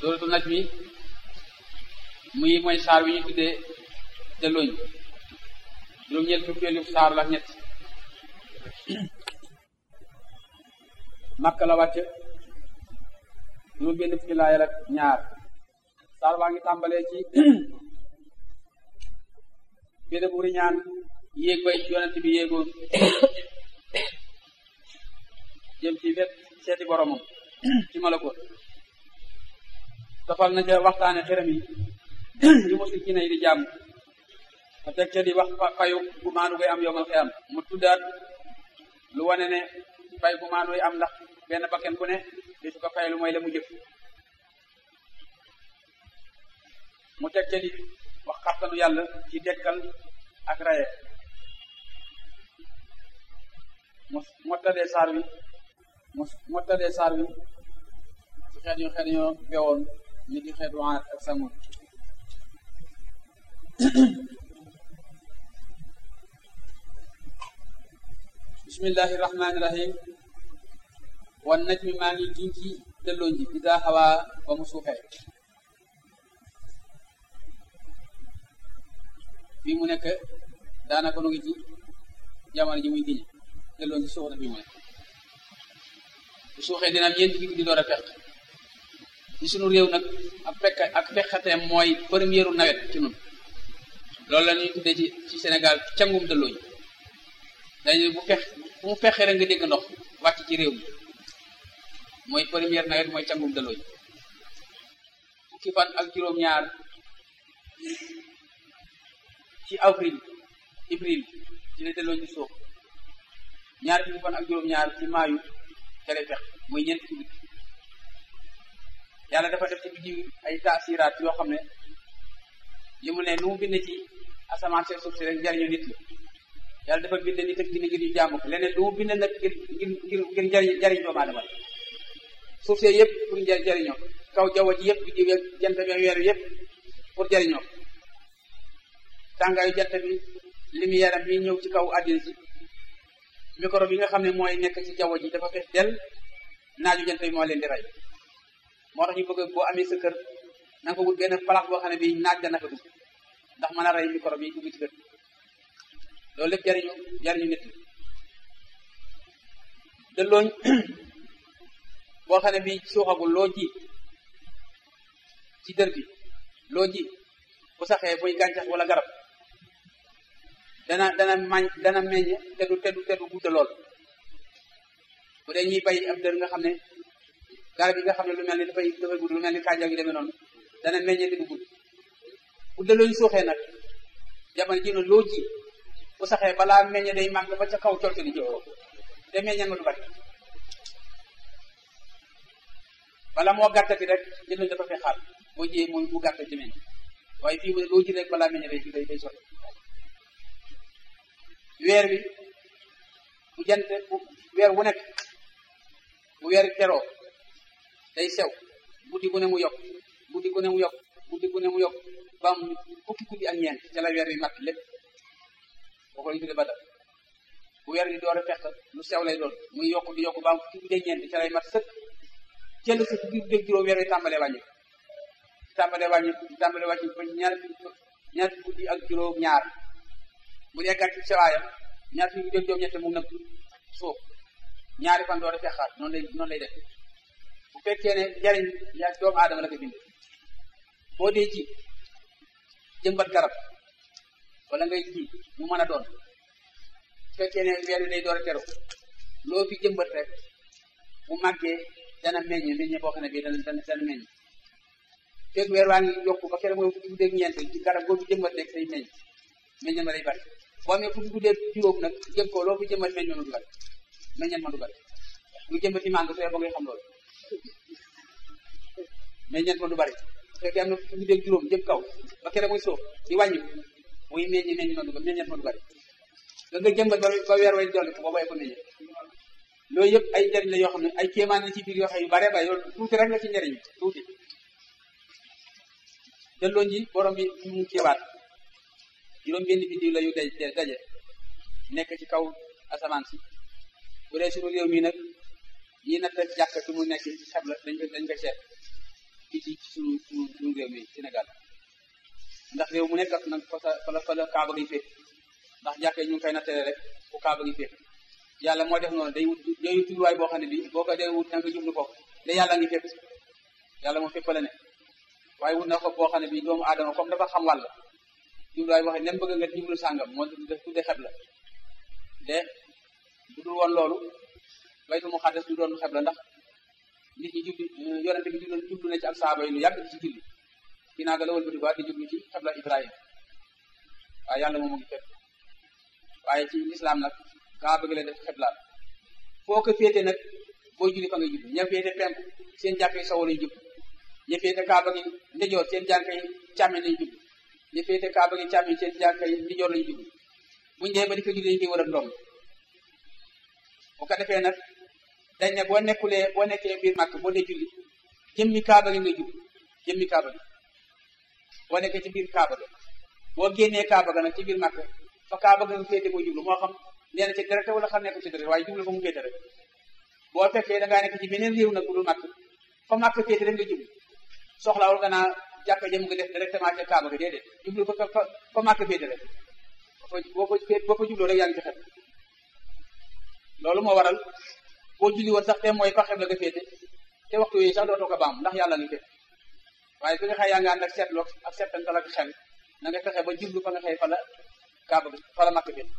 sóoratu naj mi muy mooy saar wi ñu tuddee dellooñ juróom-ñeent fukkeelu saar la ñett makka la wàcc juróom benn fukki laayal ak ñaar saar baa ngi tàmbalee ci bédé bu riñaan yéeg bay yonent bi yéegoon jëm ci wet seeti boromam ci malakoot tofal na ca waxtaane xërëm yi yu musul ci nay di jàmm a teg ca di wax fayu bu maanu koy am yomal xiyam mu tuddaat lu wane ne fay bu maanu am ndax benn bakken bu ne di su ko fay lu mooy la mu jëf mu teg ca di wax xattanu yàlla ci dekkal ak raye mu mottadee saar wi mu mottadee saar wi ci xeet yu xeet ñoo bewoon ni ki xeetu Aad ak Samud bismillahi rahmaani rahim wan naj mi maa ngi giñ ci dellooñ ji ida xawaa ba mu suuxee fii mu nekk daanaka nu ngi ci jamono ji muy giñ dellooñ ji suux na fii mu nekk bu suuxee dina am ñeenti guddi door a fekk ci sunu réew nag ak fekk ak fekkateem mooy première nawet ci nun loolu la ñuy tuddee ci ci Sénégal cangum dellooñ dañu bu fex fu mu fexee rek nga dégg ndox wàcc ci réew mi mooy première nawet mooy cangum dellooñ fukki fan ak juróom-ñaar ci avril avril ci la dellooñ di suux ñaar fukki fan ak juróom-ñaar ci maayu cere fex mooy ñeenti guddi yàlla dafa def ci biddiw ay taasiraat yoo xam ne li mu ne lu mu bind ci asamaan seen suuf si rek njariñu nit la yàlla dafa bind nit ak dina ngir ñu jaamu ko leneen lu mu bind nag ngir ngir ngir ngir njariñ jariñ doomu aadama suuf see yëpp pour jariñoo kaw jaww ji yëpp biddiw yeeg jant bi weer yëpp pour jariñoo tàngaayu jant bi lumière am bi ñëw ci kaw àddina si micro bi nga xam ne mooy nekk ci jaww ji dafa fees del naaju jant bi moo leen di rey moo tax ñu bëgg boo amee sa kër na nga ko wut benn place boo xam ne bii naaj dana fa dugg ndax mën a rey micro bi dugg ci kër loolu lépp jariñu jariñu nit dellooñ boo xam ne bii suuxagul loo ji ci dër bi loo ji bu saxee muy gàncax wala garab dana dana mañ dana meññ te du te du te du gudd lool bu dee ñuy bay ab dër nga xam ne garab yi nga xam ne lu mel ni dafay dafay gudd lu mel ni kànja gi demee noonu dana meññee te du gudd bu dellooñ suuxee nag jamono ji noonu loo ji bu saxee balaa meññee day màgg ba ca kaw colte di jox te meññeen ma du bari bala moo gàttati rek jëndoñ dafa fay xaar boo jiyee mu mu gàtt ci meññ waaye fii mu ne loo ji rek balaa meññee day day day sotti weer wi bu jant bu weer wu nekk bu weer teroo day sew guddi gu ne mu yokk guddi gu ne mu yokk guddi gu ne mu yokk ba am fukki guddi ak ñeent ca la weer wi mat lépp boo ko lañu tudde badal bu weer wi door a fekk lu sew lay doon muy yokk di yokk ba am fukki guddi ak ñeent ca lay mat sëkk jënd si fukki guddi ak juróom weer wi tàmbalee wàññi tàmbalee wàññi tàmbalee wàññi ba ñaar ñaar guddi ak juróom ñaar bu dee gàtt sewaayam ñaar fukki guddi ak juróom ñett mu nëb suuf ñaari fan door a fekkaat noonu lay noonu lay def bu fekkee ne jariñ yaa doomu aadama la ko bind boo dee ji jëmbat garab wala ngay ji mu mën a doon bu fekkee ne weer wi day door a teru loo fi jëmbat rek bu màggee dana meññ meññ boo xam ne bii dana dana dana meññ fekk weer waa ngi yokku ba kere mooy fukki guddeeg ñeent ci garab boo fi jëmbat rek day meññ meññ ma day bari boo amee fukki guddeeg juróom nag jëm ko loo fi jëmbat meññ ma du bari meññeen ma du bari lu jëmbati màngo soo ba ngay xam loolu meññeent ma du bari fekkee am na fukki guddeeg juróom jëm kaw ba kere muy suuf di wàññi muy meññ meññ ma du meññeent ma du bari nga nga jëmbat ba weer way dolli ko booba ko meññe loolu yëpp ay njariñ la yoo xam ne ay kéemaan la ci biir yoo xam yu bare bare loolu tuuti rek la ci njariñ tuuti delloo ji borom bi mu kiiwaat juróom benn biddiw la yu daj daje nekk ci kaw asamaan si bu dee suñu réew mi nag ñi natt jàkk fi mu nekk xeb la dañ ko dañ ko seet fii ci suñu suñu suñu réew mi Sénégal ndax réew mu nekk nag fa fa la fa la kaaba gi féet ndax jàkkee ñu ngi koy nattale rek fu kaaba gi féet yàlla moo def noonu day wut day wut jubluwaay boo xam ne bii boo ko dee wut na nga jublu ko de yàlla ngi fépp yàlla moom fépp la ne waaye wut na ko boo xam ne bii doomu aadama comme dafa xam wàll jubluwaay boo xam ne nem bëgg nga jublu sàngam moo tudde xeb la de bu dul woon loolu baytul muqaddas du doon xeb la ndax nit ñi jublu yonente bi jublu jublu na ci ak saaba yi lu yàgg ci julli ginnaaw ga la wëlbati ko di jublu ci xebla Ibrahima waaye yàlla moom mu ngi fépp waaye ci lislaam nag kaa bëgg la def xeblaal foo ko féete nag boo julli fa nga jublu ña féete penku seen jàkk yi sowu lañ jublu ña féete kaaba gi ndejoor seen jàkk yi càmmeñ lañ jublu ña féete kaaba gi càmmeñ seen jàkk yi ndejoor lañ jublu buñ dee ba di ko julli dañ koy war a ndoom bu ko defee nag dañ ne boo nekkulee boo nekkee biir màkk boo dee julli jëmmi kaaba gi nga jublu jëmmi kaaba gi boo nekkee ci biir kaaba ga boo génnee kaaba ga nag ci biir màkk fa kaaba ga nga féete boo jublu moo xam nee na ci deret wala xam nekk ci deret waaye jublu fa mu féete rek boo fekkee da ngaa nekk ci beneen réew nag bu dul màkk fa màkk féete rek nga jublu soxlawul nga naa jàkka jëm nga def directement ca kaaba ga déedéet jublu fa fa fa màkk féete rek boo ko boo ko jubloo rek yaa ngi ci xel loolu moo waral boo julli woon sax te mooy fa xeb la nga féete te waxtu yooyu sax dootoo ko baam ndax yàlla ngi féete waaye bi nga xëy yaa ngi ànd ak seetloog ak seetantal ak xel na nga fexe ba jublu fa nga xëy fa la kaaba fa la màkk féete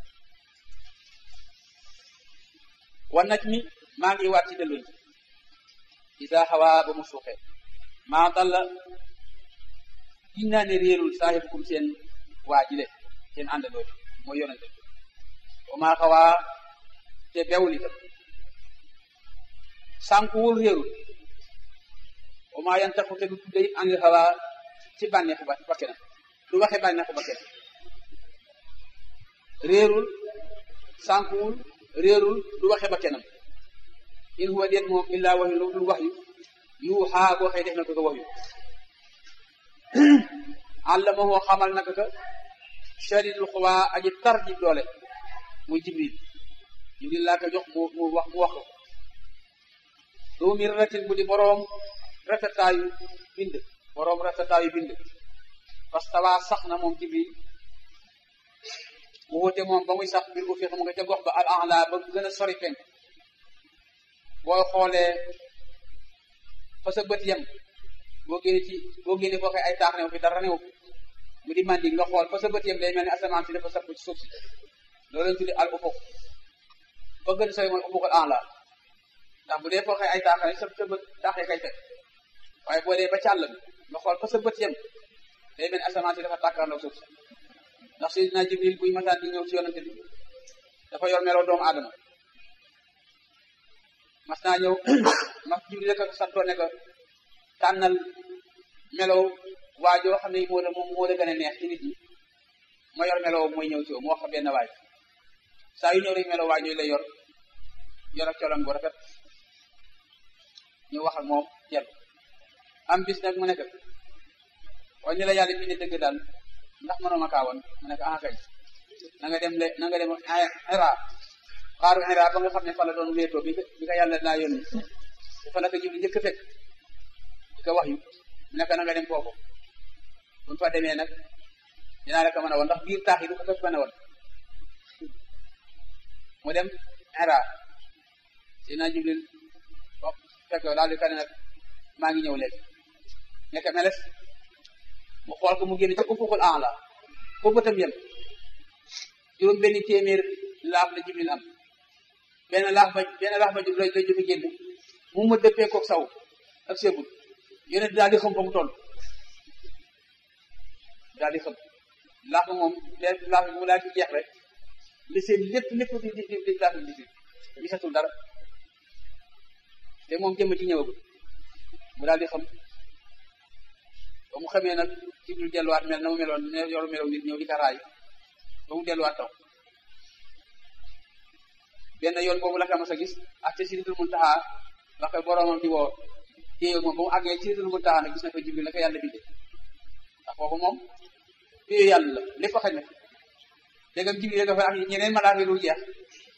wan naj mi maa ngi waat ci delluñ isa xawaa ba mu suuxee maa dalla ginnaa ne réerul saaxibukum seen waa jile seen àndandoo mooy yonente wa maa xawaa te bewul itam sànkuwul réerul wa maa yantaxu te du tudde it anil xawaa ci bànneexu ba bakkenam du waxe bànneexu bakkenam réerul sànkuwul réerul du waxe bakkenam in huwa déet moom illaa waxyu lu dul waxyu yuuxaa boo xëy def na ko ko waxyu allamahu xamal naka ka shadidul xuwaa aji tar ji doole muy jibril jibril laa ko jox mu mu wax mu wax ko doo mi ratin bu di boroom rafetaayu bind boroom rafetaayu bind parce que waa sax na moom jibril mu wute moom ba muy sax bir bu fi xam nga ca gox ba al ala ba gën a sori penk boo xoolee fa sa bët yem boo génne ci boo génne foo ay taax new fi dara new mu di mandi nga xool fa sa bët yem day mel ni asamaan si dafa sapp ci suuf si loolu lañ tuddi al ufuq ba gën a sori mooy ufuqul ala ndax bu dee foo ay taax ne sa sa bët taaxee kay fekk waaye boo dee ba càll bi nga xool fa sa bët yem day mel ni asamaan si dafa tàkkaarloo suuf si ndax Seydina Jibril buy masaan di ñëw ci yonante bi dafa yor meloo doomu aadama mas naa ñëw mas Jibril rek santoon ne ko tànnal melow waajoo xam ne moo la moom moo la gën a neex ci nit ñi ma yor melow mooy ñëw ci yow mu wax ko benn waay saa yu ñëw rek melow waaj yooyu lay yor yor ak colom bu rafet ñu wax ak moom jël am bis nag mu nekk waaye ni la yàlla bindee dëgg daal ndax mënoo ma kaa woon mu nekk ah kay na nga dem le na nga dem Hira xaaru Hira ba nga xam ne fa la doon wéetoo bi bi ka yàlla laa yónni fa la ko jiw njëkk fekk di ko wax yu mu nekk na nga dem foofu bu ñu fa demee nag dinaa la ko mën a woon ndax biir taax yi du ko fekk mën a woon mu dem Hira dina Jibril fekk daal di ka ne nag maa ngi ñëw léegi nekk meles mu xool ko mu génn ca ufuqul a'la foofu bëtam yem juróom benn téeméer laaf la jibril am benn laaf ba benn laaf ba jibril lay jóge génn mu ma dëppee koog saw ak seegul yonent daal di xam fa mu toll daal di xam laaf ba moom benn laaf bi mu daal di jeex rek li seen lépp lépp di di di laaf bi di gisatul dara te moom jëmm ci ñëwagul mu daal di xam ba mu xamee nag jibril delluwaat mel na mu meloon ne yoru melow nit ñëw di ka raay ba mu delluwaat taw benn yoon boobu la ka mas a gis ak ca Sidratul Muntaha la koy boroomam di woo téye moom ba mu àggee Sidratul Muntaha nag gis na fa jibril la ko yàlla bindee ndax foofu moom téye yàlla la lépp xaj na dégg nga jibril nga fa ak ñeneen malaaka yi dul jeex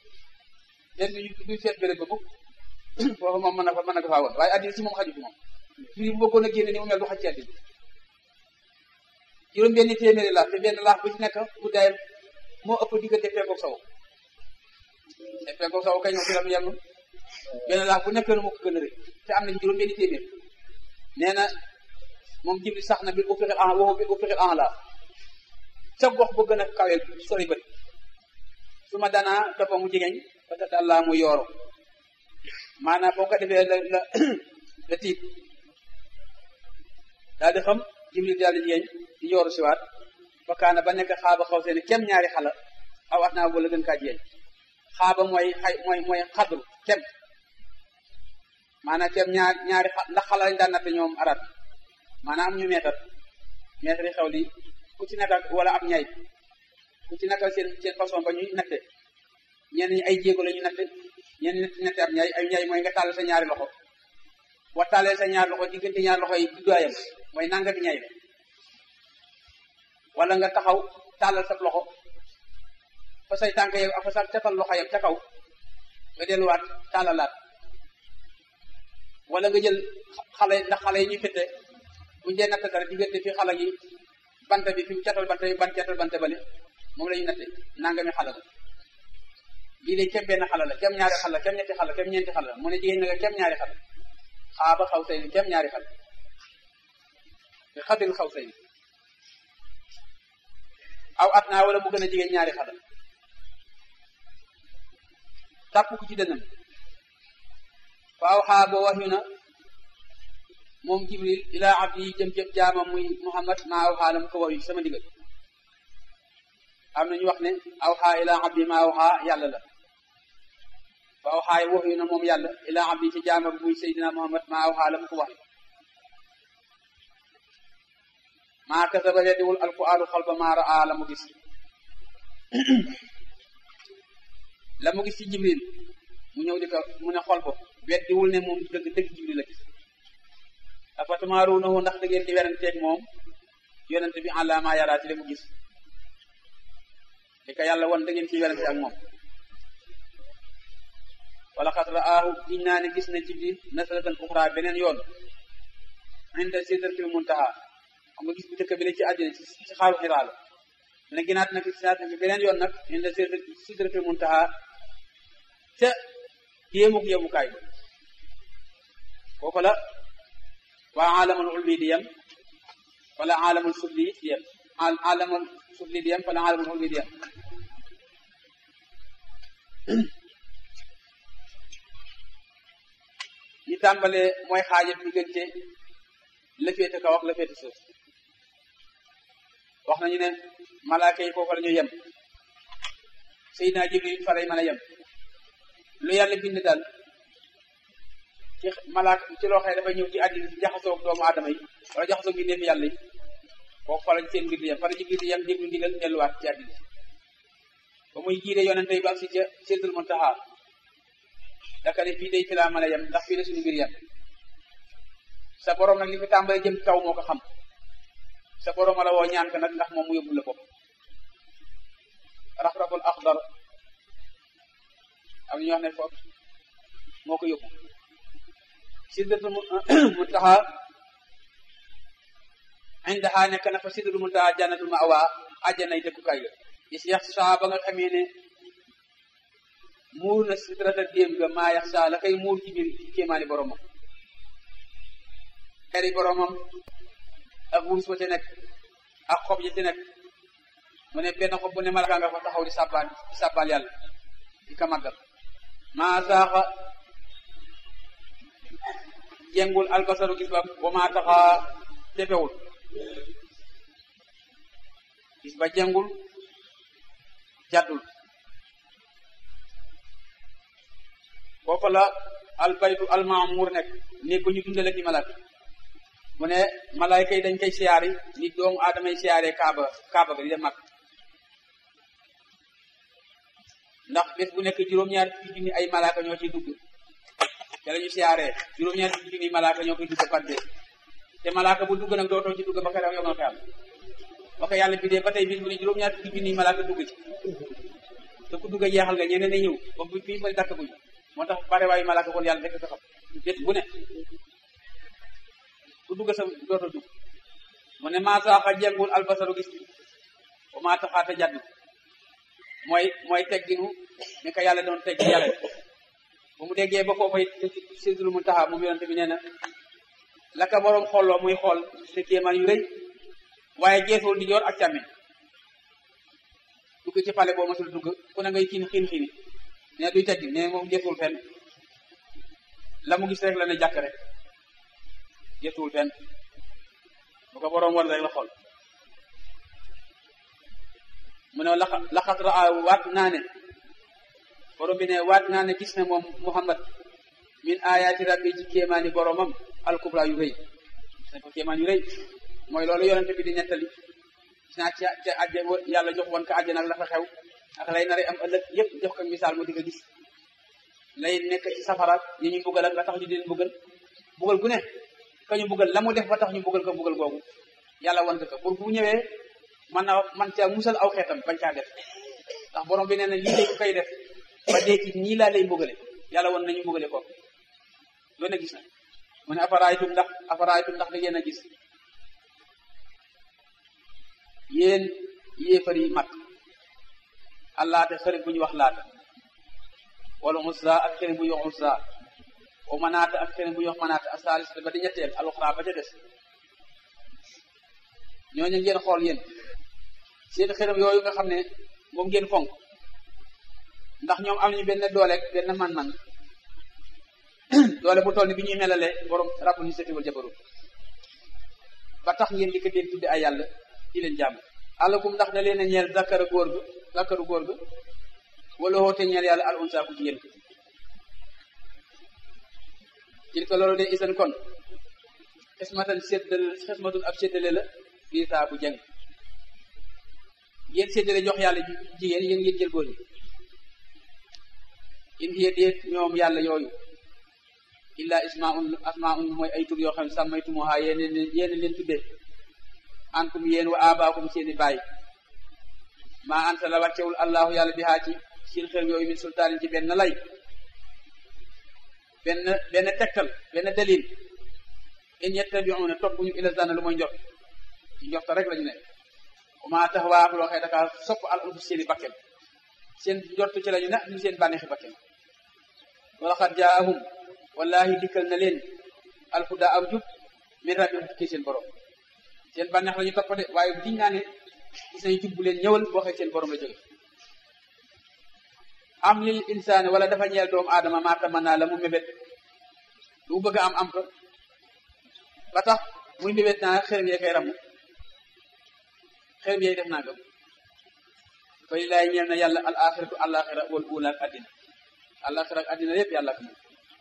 den du du seet béréb ba mukk foofu moom mën na fa mën na ko faa woon waaye addina si moom xaju fi moom fii bu bëggoon a génne ni mu mel du xaj ci àddina juróom benn téeméeri laax te benn laax bu ci nekk guddaayam moo ëpp diggante fekkoog saw te fekkoog saw kay ñoom fi la mu yemul benn laax bu nekk moo ko gën a rëy te am nañ juróom benn téeméer nee na moom jibril sax na bi u fixil en woo bi u fixil en la sa gox bu gën a kaweel sori bët su ma danaa toppa mu jegeñ ba ta dallaa mu yooro maanaam boo ko defee la la la tiit daal di xam jibril daal di jegeñ di yooru siwaat ba kaana ba nekk xaaba xaw seeni kem ñaari xala aw at naa wala gën kaa jegeñ xaaba mooy xay mooy mooy xadru kem maanaam kem ñaar ñaari xa ndax xala lañ daan natte ñoom arab maanaam am ñu meetar meetar yi xew li ku ci nekkal wala ab ñay ku ci nekkal seen seen façon ba ñuy natte ñenn ñi ay jéego la ñu natte ñenn ñi natte ab ñay ay ñay mooy nga tàll sa ñaari loxo boo tàllee sa ñaari loxo diggante ñaari loxo yi guddaayam mooy nangami ñay la wala nga taxaw tàllal sa loxo fa say tànk yow ak fa sa catal loxo yam ca kaw nga delluwaat tàllalaat wala nga jël xale ndax xale yi ñuy fete bu ñu dee natt dara diggante fi xale yi bant bi fi mu catal bant bi ban catal bant bale moom la ñu natte nangami xale la lii de kem benn xale la kem ñaari xale la kem ñetti xale la kem ñeenti xale la mu ne jigéen na nga kem ñaari xale xaaba xaw say ni kem ñaari xale te xabil xaw say ni aw at naa wala mu gën a jigéen ñaari xale tàpp ko ci dënnam faaw xaa boo wax yu na moom jibril ilaa abdi yi jëm jëm jaamam muy muhammad maa aw xaa la mu ko wax yu sama ndigal am nañu wax ne aw xaa ilaa abdi maa aw xaa yàlla la fa aw xaay wax yu na moom yàlla ilaa abdi ci jaamam muy seydina muhammad maa aw xaa la mu ko wax yu maa kasaba weddiwul alqur'aanu xalba maa raa la mu gis la mu gis ci jibril mu ñëw di ko mu ne xol ko weddiwul ne moom dëgg dëgg jibril la gis afatamaaruunahu ndax da ngeen di weranteeg moom yonente bi àla maa yaraa ci li mu gis li ko yàlla won da ngeen ciy werante ak moom wala xat raahu giñ naa ne gis na jibril nasalatan uxra beneen yoon inda sidratil muntaha xam nga gis bu njëkk bi la ci àddina ci ci xaaru xiraa la ne ginaat nag ginaat nag beneen yoon nag inda sidratil muntaha ca yéemuk yemukaay ba kooku la waa alamul ulwi di yem wala alamul sufli di yem alamul sufli di yem wala alamul ulwi di yem ñi tàmbalee mooy xaajat diggante la féete kaw ak la féete suuf wax nañu ne malaaka yi foofu la ñu yem Seydina Jibril fa lay mën a yem lu yàlla bind daal ci malaaka ci loo xam ne dafay ñëw ci àddina ci jaxasoo doomu aadama yi wala jaxasoo bi neef yàlla yi foofu fa lañ seen mbir di yem fa la Jibril di yem déglu ndigal delluwaat ci àddina ba muy jiite yonente yi ba ak si ca Sidratul Muntaha daka ne fii day fi laa mën a yem ndax fii la suñu mbir yem sa borom nag li fi tàmbalee jëm kaw moo ko xam sa borom la woo ñaan ko nag ndax moom mu yóbbul la bopp rafraful axdar am ñu wax ne foofu moo ko yóbbu sidratul muntaha indaha nekk na fa sidratul muntaha jannatul ma'wa àjjanay dëkkukaay ga is yax saa ba nga xamee ne muur na sidrata déem ga maa yax saa la koy muur ci biir kéemaani boromam xeri boromam ak wurus ba ca nekk ak xob yi ci nekk mu ne benn xob bu ne malaka nga fa taxaw di sàbbaal di sàbbaal yàlla di ka màggal maa saaxa jengul albasaru gis ba ba maa taxa jefewul gis ba jengul jaddul foofu la albaytu almaamur nekk néeg ba ñu dundale ki malaaka mu ne malaayka yi dañ koy siyaari ni doomu aadama yi siyaaree kaaba kaaba ga di dem mag ndax bés bu nekk juróom-ñaar fukki junni ay malaaka ñoo ciy dugg te la ñu siyaaree juróom-ñaar fukki junni malaaka ñoo koy dugg par bés te malaaka bu dugg nag dootoo ci dugg ba keroog yomal xeyam ba ko yàlla bidee ba tey bis bu ne juróom-ñaar fukki junni malaaka dugg ci te ku dugg jeexal nga ñeneen ne ñëw ba bu fii may dakk buñ moo tax bare waayu malaaka kon yàlla rek ko xam bés bu ne dugg sa doota dugg mu ne maa saaxa jengul albasaru gis bi wa maa taxaata jadd mooy mooy tegginu ni ko yàlla doon teggi yàlla bu mu déggee ba foofa it sidul mu taxaa moom yonente bi nee na la ka boroom xooloo muy xool te kéemaan yu rëy waaye geesul di joor ak càmmiñ dugg ci pale boo masul dugg ku ne ngay kiin xiin xiini ne duy teggi ne moom geesul fenn la mu gis rek la ne jàkk rek geesul fenn bu ko boroom war rek la xool mu ne laxa laxat raa waat naa ne borom bi ne waat naa ne gis ne moom muhammad min ayaati rabbi ci kéemaani boromam alkubra yu rëy gis ne ko kéemaan yu rëy mooy loolu yonente bi di nettali gis naa ca ca àjje yàlla jox woon ko àjje nag la fa xew ak lay nare am ëllëg yëpp jox ko misaal mu di ko gis lay nekk ci safara yi ñu buggal ak la tax ñu di leen buggal buggal gu ne ka ñu buggal la mu def ba tax ñu buggal ko buggal googu yàlla wan ko pour bu ñëwee man na man caa musal aw xeetam bañ caa def ndax borom bi nee na lii de ku koy def ba dee ci nii laa lay mbugale yàlla woon nañu mbugale ko loolu na gis na mu ne aparaaytum ndax aparaaytum ndax da ngeen a gis yéen yéefar yi mag allaate xarit bu ñu wax laata wala Uzza ak xarit bu ñu wax Uzza o manaata ak xarit bu ñu wax manaata asaalis ba di ñetteel aluxra ba ca des ñooñu ngeen xool yéen seen xërëm yooyu nga xam ne moom ngeen fonk ndax ñoom am nañu benn dooleeg benn man-man doole bu toll ni bi ñuy melale borom rabbul ni setiwal jabarut ba tax ngeen di ko deen tudde ay yàlla di leen jàmm àllakum ndax da leen a ñeel zakara góor ga zakaru góor ga wala woote ñeel yàlla al unsa ku jigéen ko il ko loolu de isan kon xismatan séddal xismatun ab séddale la bii taa bu jàng yéen séddale jox yàlla jigéen yéen ngeen jël góor ñi in hiya déet ñoom yàlla yooyu illa ismaun asmaun mooy ay tur yoo xam ne sàmmaytumuha yéen yéen leen tuddee antum yéen wa abaakum seeni baay maa anta la wàccewul allahu yàlla bi haa ci seen xel yooyu min sultaanin ci benn lay benn benn tegtal benn dalil in yettabiuna toppuñu ila zanna lu mooy njot ci njorta rek lañu ne ma tax waa loo xëy daka sopp al anfus seeni bakken seen njort ci lañu ne ñu seen bànneexi bakken wala xat jaahum wallahi dikkal na leen alhuda am jub min rabbihim kii seen borom seen bànneex la ñu topp de waaye bu diñ naa ne gis nañu jub bu leen ñëwal boo xëy seen borom la jóge am lil insaani wala dafa ñeel doomu aadama maa tamanna la mu mébét lu mu bëgg am am ko ba tax muy mébét naa xërëm yee koy ramu xërëm yee def naa gëm fa lillaay ñeel na yàlla al axiratu alaxira wal uula ak addina alaxira ak addina yëpp yàlla ko moom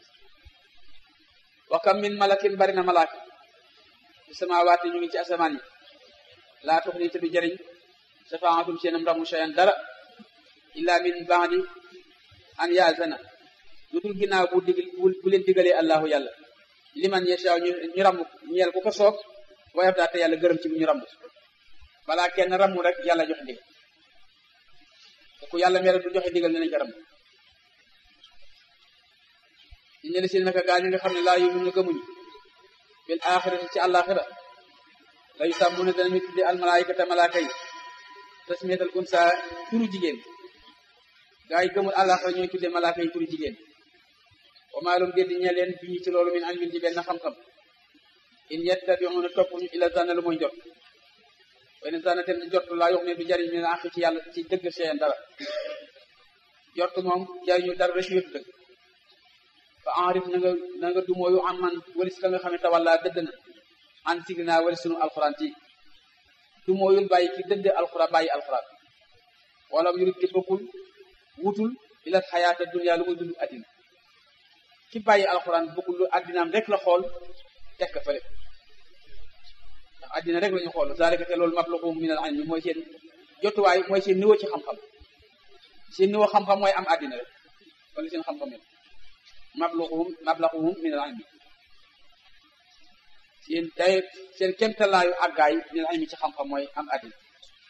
wa kam min malakin bari na malaaka fi samawaati ñu ngi ci asamaan yi laa tux ni te du jëriñ safaatum seenam ramu shayan dara illa min baadi an yaazana lu dul ginnaaw bu dig bu leen digalee allahu yàlla liman yashaa ñu ñu ramm ñeel ku ko soob wayaf daa te yàlla gërëm ci bu ñu ramm balaa kenn rammu rek yàlla joxe ndigal te ku yàlla mere du joxe ndigal ne nañ ko ramm ñu ñëli seen naka gaa ñi nga xam ne laa yumu ñu gëmuñu bil axirati ci àllaaxira la yu sàmm ne danañu tudde almalaayikata malaaka yi tasmiyatal unsa turu jigéen gaa yi gëmul àllaaxira ñooy tudde malaaka yi turu jigéen wa maalum déddi ñe leen bii ci loolu min ilmin ci benn xam-xam in yettabiuna topp ñu ila zanna lu mooy njot benn zanna te jot laa yox ne du jariñ min axi ci yàlla ci dëgg seen dara jot moom jariñu dara rek wetu dëgg fa enrif na nga na nga dumooyu am man walis ka nga xam ne tawalla dëdd na an sig naa walis sunu alxuraan ci dumooyul bàyyi ci dëdd alxuraan bàyyi alxuraan wala mu yurit ki bëggul wutul ila xayaata dunya lu muy dund addina ki bàyyi alxuraan bëggul lu addinaam rek la xool teg ko fële ndax addina rek la ñu xool zalika te loolu mablughum min al ilmi mooy seen jotuwaay mooy seen niveau ci xam-xam seen niveau xam-xam mooy am addina rek wala seen xam-xam yi mablughum mablughum min al ilmi seen day seen kemtalaayu àggaay min al ilmi ci xam-xam mooy am addina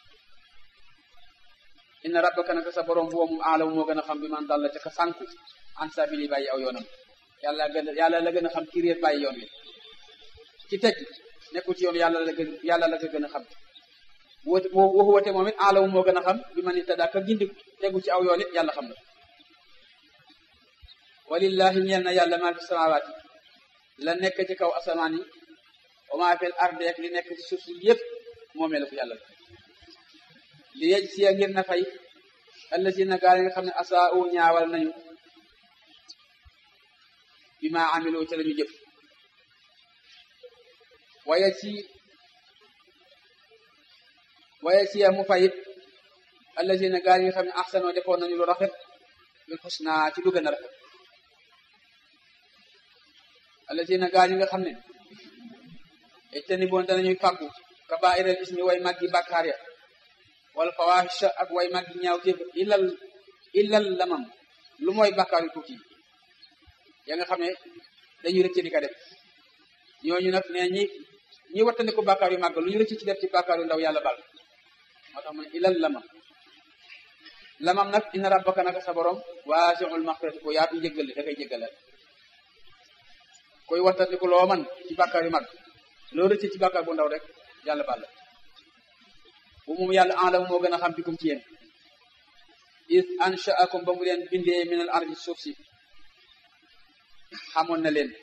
inna rabbaka naka sa borom boobu moom aalamu moo gën a xam bi man dalla te ka sànku an sabili bàyyi aw yoonam yàlla gën a yàlla la gën a xam ki réer bàyyi yoon wi ci tëj nekkul ci yoon yàlla la gën yàlla la ko gën a xam woote waxu woote moom it aalamu moo gën a xam bi ma ni taddaa ka gindi tegu ci aw yoon it yàlla xam na walillahi ñeel na yàlla maa fi samawaati la nekk ci kaw asamaan yi wa maa fil ardi ak li nekk ci suuf si yëpp moomee la ko yàlla li yej siya ngir na fay allazina gaa yi nga xam ne asaa u ñaawal nañu bi ma amilu ca lañu jëf waaye ci waaye ci mu fayit allazina gaa yi nga xam ne ahsanoo defoon nañu lu rafet bil xusna ci lu gën a rafet allazina gaa yi nga xam ne ejtani boon danañuy fàggu kabairal ismi way maggi bàkkaar ya wala fawahisha ak way maggi ñaaw téef illal illal lamam lu mooy bàkkaar yu tuuti ya nga xam ne dañuy rëcc di ko def ñooñu nag nee ñi ñi wattandiku bàkkaar yu màgg lu ñu rëcc ci def ci bàkkaar yu ndaw yàlla bal moo tax mu ne ilal lamam lamam nag inna rabbaka naka sa borom waasi'ul maghfirati ko yaatu njëggal da koy jéggalal koy wattandiku loo man ci bàkkaar yu màgg loo rëcc ci bàkkaar bu ndaw rek yàlla bal la bu moom yàlla alam moo gën a xam bikum ci yéen is ansha'akum ba mu leen bindee minal ardi suuf si xamoon na leen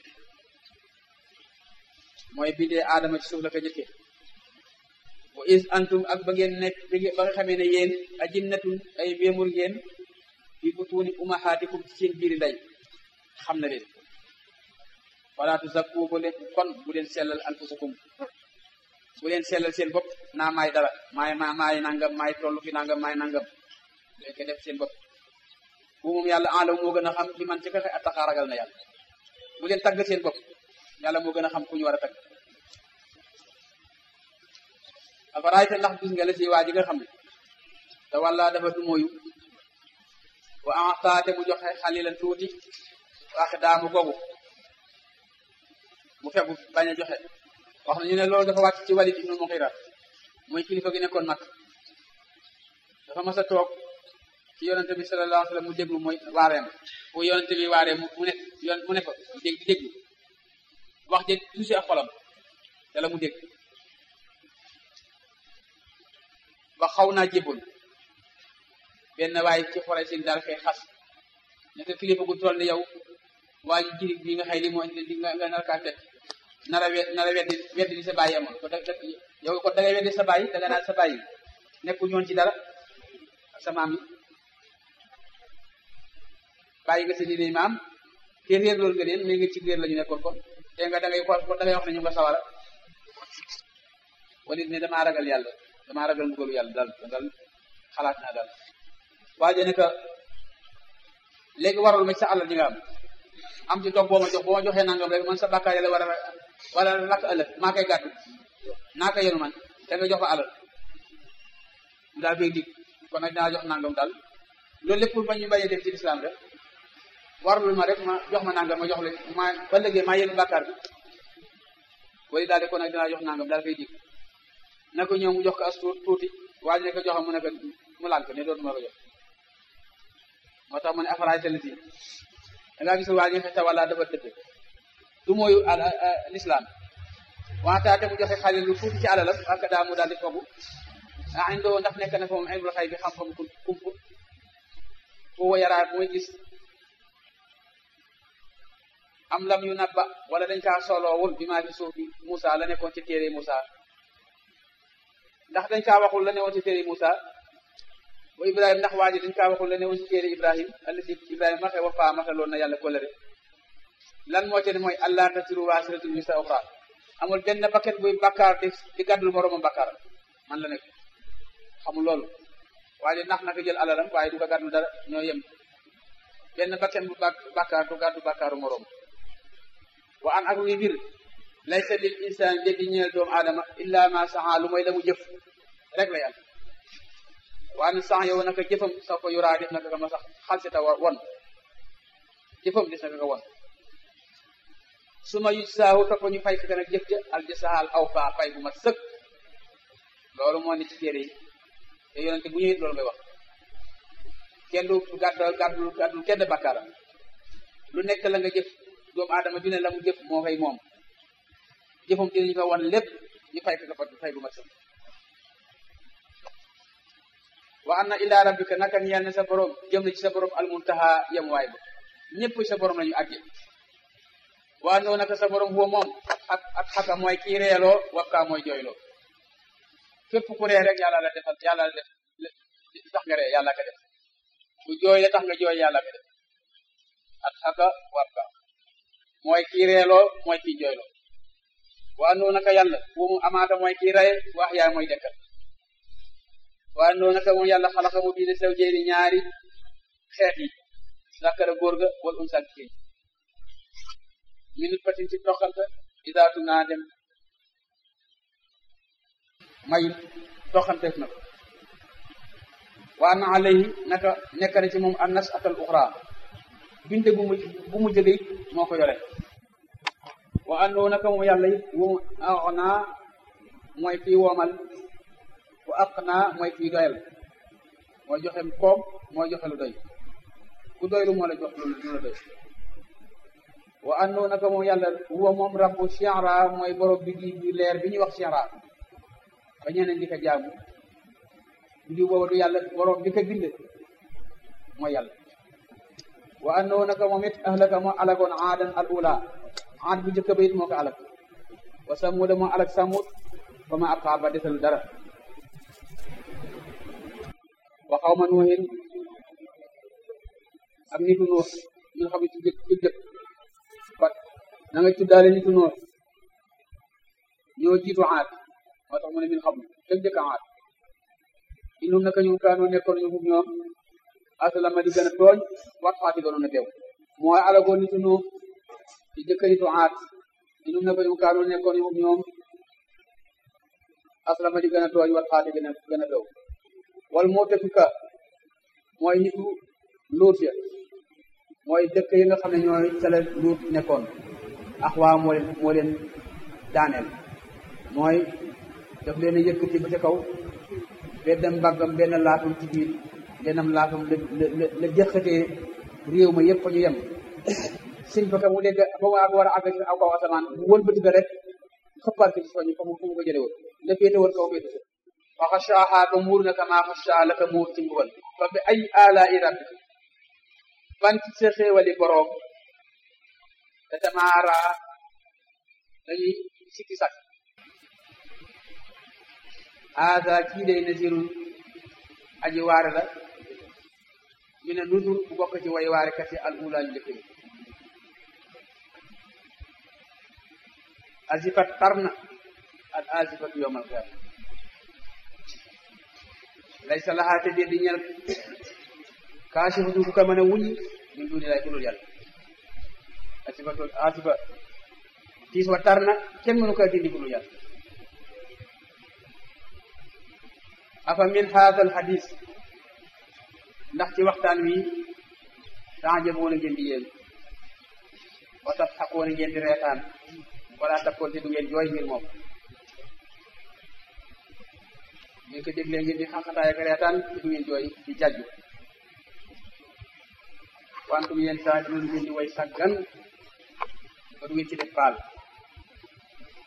mooy bindee aadama ci suuf la ko jëkke wa is antum ak ba ngeen nekk ba nga xamee ne yéen ajinnatun ay wéemur ngeen fi butuuni umahaatikum ci seen biiri ndey xam na leen wala tuzakku bu leen kon bu leen sellal anfusakum bu leen sellal seen bopp naa maay dara maay ma maay nangam maay tollu fi nangam maay nangam leen ko def seen bopp bu moom yàlla alam moo gën a xam li man ci kaxe attaxaa ragal na yàlla bu leen tagg seen bopp yàlla moo gën a xam ku ñu war a tagg afaraayta ndax gis nga la si waa ji nga xam ne te walla dafa du moyu wa axtaate mu joxe xalilan tuuti wax daamu googu mu fegu bañ a joxe wax na ñu ne loolu dafa wàcc ci Walid ibnu Mughira mooy kilifa gi nekkoon mag dafa mas a toog ci yonente bi sallallahu alayhi wa sallam mu déglu mooy waareem bu yonente bi waaree mu ne yoon mu ne ko dégg di déglu wax je tuusi ak xolam te la mu dégg ba xaw naa jébbul benn waaye ci xore sin daal koy xas ne ko kilifa gu toll ni yow waa ji jirig bi nga xëy li moo di nga nga nar kaa fekk nara we nara weddi weddi li sa bàyyi amoon ko da yow ko da ngay weddi sa bàyyi da nga naan sa bàyyi nekku ñoon ci dara ak sa maam yi bàyyi nga sa diine maam te réer loolu nga leen mais nga ci réer la ñu nekkoon kon te nga da ngay ko da ngay wax ne ñu nga sawara walit ne damaa ragal yàlla damaa ragal mbugalu yàlla dal dal xalaat naa dal waaye ne que léegi warul ma ci sa alal ji nga am am ci toog boo ma jox boo ma joxee nangam rek man sa bàkkaar yàlla war a wala lakk ëllëg maa koy gàttu naa ko yenu man te nga jox ko alal mu daal koy dig kon nag dinaa jox nangam daal loolu lépp pour ba ñu bañ a def ci lislaam rek warul ma rek ma jox ma nangam ma jox la ma ba léegi maa yenu bàkkaar bi wala daal di kon nag dinaa jox nangam daal koy dig na ko ñëw mu jox ko as tuuti waa ji ne ko joxam mu ne ko mu lànk ne dootuma ko jox moo tax mu ne afaraay taliti da ngaa gis waa ji nga xam wala dafa dëgg du mooy l'islam waataate mu joxe xale lu tuuti ci alalam ak daa mu daal di fogu ah indoo ndax nekk na fa moom ilmul xay bi xam-xam ku kumpu foo yaraa mooy gis am lam yu nabba wala dañ kaa soloowul bi maa fi suuf bi Moussa la nekkoon ci téere Moussa ndax dañ kaa waxul la newoon ci téere Moussa wa Ibrahima ndax waa ji dañ kaa waxul la newoon ci téere Ibrahima allati Ibrahima maxe wa faa mataloon na yàlla kolere lan moo ci ne mooy allah tasiru waasiratun wisra uxra amul benn bakket buy bakkaar di di gàddul moroomam bakkaar man la nekk xamul loolu waaye nax naka jël alalam waaye du ko gàddul dara ñoo yem benn bakket bu bakkaar du gàddu bakkaaru moroom wa an ak luy mbir laysa lil insaan dégg ñeel doomu aadama illa ma saxa lu mooy la mu jëf rek la yàlla waa ne sax yow naka jëfam sax ko yuraa def naka ka ma sax xalsita wa won jëfam des naka ka won su ma yuj saahu topp ñu fay ka nag jëf ja al jasaal aw faa fay bu mat sëkk loolu moo ne ci téere yi te yonente bu ñëwit loolu ngay wax kenn du gàddal gàddul gàddul kenn bakkaaram lu nekk la nga jëf doomu aadama ju ne la mu jëf moo koy moom jëfam dinañu ko wan lépp ñu fay ko ko fay bu ma sëkk wa anna ila rabbika naka ñeel ne sa borom jëm na ci sa borom almuntaha yem waay ba ñëpp sa borom lañu àgge waa noo naka sa borom huwa moom ak ak xaka mooy kii reeloo wakkaa mooy jooyloo fépp ku ree rek yàlla la defal yàlla la def tax nga ree yàlla ka def ku jooy la tax nga jooy yàlla ka def ak xaka wakka mooy kii reeloo mooy kii jooyloo waa noo naka yàlla huwa mu amaata mooy kii rey wax yaay mooy dekkal waa noo naka moom yàlla xalaqa mu bind sew jeeni ñaari xeet yi zakara góor ga wal unsa jigéen minute patin ci toxante idaatu naa dem may toxanteef na ko waa na alayhi naka nekk na ci moom an nas atal uxra binde bu mu bu mu jëge moo ko yore wa andoo naka moom yàlla it wu naa mooy kii woomal wa aq naa mooy kii doyal mooy joxe koom mooy joxe lu doy ku doylu moo la jox lu la doy wa andoo naka moom yàlla huwa moom rabbu shi'ra mooy borom bi di bi leer bi ñuy wax shi'ra ba ñeneen di ko jaamu bi boobu du yàlla borom bi ko bind mooy yàlla wa andoo naka moom it ahlaka moo alagoon aadan al ula aad bu njëkk ba it moo ko alag wa samuda moo alag samud ba ma abqa ba desal dara wa xawma nuuhin ak nitu nuux ñu xam ne ci jëkk ci jëkk fat na nga tuddaale nitu nuux ñoo jiitu aad moo tax mu ne min xam jëkk jëkk aad inum naka ñu kaanoo nekkoon ñu fuf ñoom asalama di gën a tooñ wat xaati gënoon a teew mooy alagoon nitu nuux ci jëkk nitu aad inum naka ñu kaanoo nekkoon ñu fuf ñoom asalama di gën a tooñ wat xaati gën a gën a teew wal moo tefika mooy nitu luut ya mooy dëkk yi nga xam ne ñooy sala luut nekkoon ax waa moo leen moo leen daaneel mooy daf leen a yëkkati ba ca kaw benn mbaggam benn laatum ci biir bennam laatum la la la jëkkatee réew ma yëpp fa ñu yem siñ fa ka mu dégg ba mu àgg war a àgg ci aw kaw asamaan bu wëlbati ko rek xëppaat ko ci soñu fa mu fu mu ko jële woon la féete woon kaw féete fa xashaaha ba muur na ka maa xashaa la ka muur ci mbugal fa bi ay alaa'i rabbika ban ci sa xéewali boroom te tamaara dañuy sikki sak haada kii day nazirun aji waare la ñu ne nuzur bu bokk ci way waare kati al ula yu njëkk yi azifat tarna al azifatu yawmal qiyaama laysa lahaa te di ñel kaashifatu ku ko mën a wuññi min duni lay kulul yàlla asifatul asifa tiis wa tar na kenn mënu ko dindi kulul yàlla afa min haadha al hadis ndax ci waxtaan wi taajaboona ngeen di yéen wa tadxaquuna ngeen di reetaan wala takkoon te du ngeen jooy ngir moom ngeen ko déglee ngeen di xaqataay ak reetaan te du ngeen jooy di jajju wantum yéen saa dina ngeen di way saggan ba du ngeen ci def baal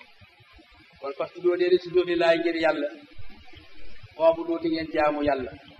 kon parce que doo dee si doo di laay ngir yàlla boobu dooti ngeen jaamu yàlla